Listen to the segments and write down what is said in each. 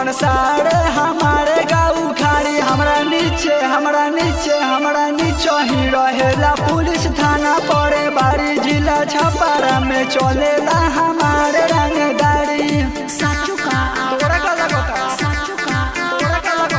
कौन सारे हमारे गाँव खाड़ी हमरा नीचे हमरा नीचे हमरा नीचे ही रहेला पुलिस थाना पड़े बारी जिला छपारा में चलेला हमारे रंगदारी साचू का तोरा का लगता साचू का तोरा का लगता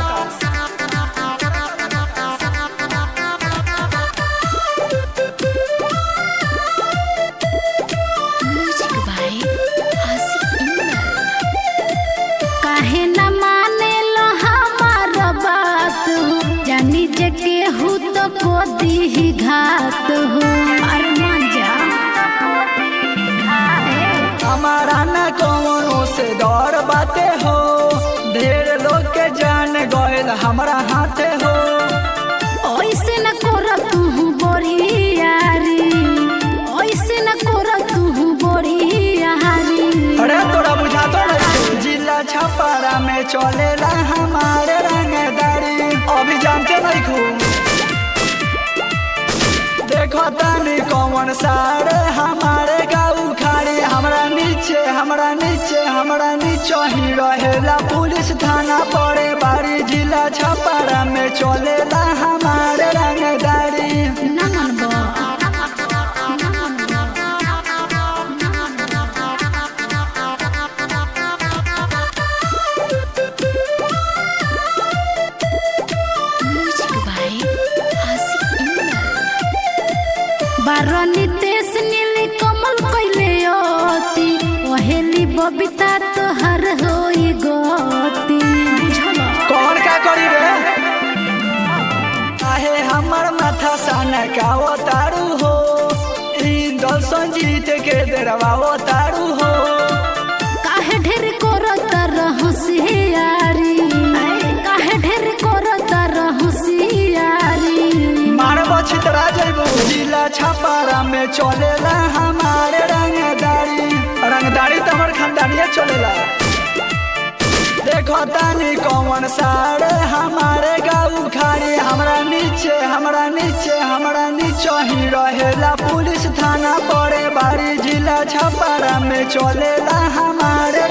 म्यूजिक बाय आसिफ इंदल काहे न माने लो हमार बात जानी जे केहू तो को दी घात हो अरे मान जा हमारा न कौनो से डर बाते हो ढेर लोग के जान गयल हमरा हाथे हो ऐसे न कर तू बोरियारी ऐसे न कर तू बोरियारी अरे तोरा बुझा तो नहीं जिला छपारा में चलेला हमारे रंगदारी अभी जानते नहीं खूब देखो तनी कौन सारे हमारे गाँव खाड़ी हमरा नीचे हमरा नीचे हमरा नीचे ही रहेला पुलिस थाना पड़े बारी जिला छपारा में चलेला हमारे रंगदारी ना मनबो म्यूजिक बाय आसिफ इंदल बारनी देश नीली कमल कैले अति ओहेली बबीता तोहर होई गति कौन का करी रे आहे हमर माथा साना का तारू हो इंदल संजीत के दरवा तारू हो काहे ढेर करत रहसियारी काहे ढेर करत रहसियारी मार बछतरा जइबू जिला छपारा में चलेला हमारे रंगदारी रंगदारी तो हमर खानदानिया चलेला देखो तानी कौन सारे हमारे गाँव खाड़ी हमरा नीचे हमरा नीचे हमरा नीचे ही रहेला पुलिस थाना पड़े बारी जिला छपारा में चलेला हमारे